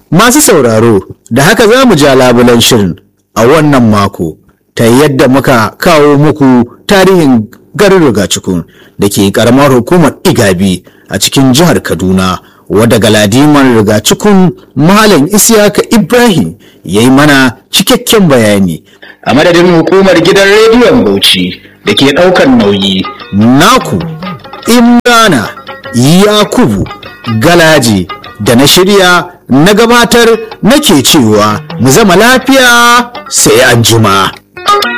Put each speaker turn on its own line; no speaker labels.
Masu sauraro, da haka za mu ja labulan shirin a wannan mako ta yadda muka kawo muku tarihin garin rigacikun da ke karamar hukumar Igabi a cikin jihar Kaduna wadda galadiman rigacikun Malam Isiyaka Ibrahim ya yi mana cikakken bayani. A madadin hukumar gidan rediyon Bauchi da ke ɗaukar nauyi. Naku, Imrana, Yakubu, Galaji da na shirya na gabatar nake cewa mu zama lafiya sai an jima.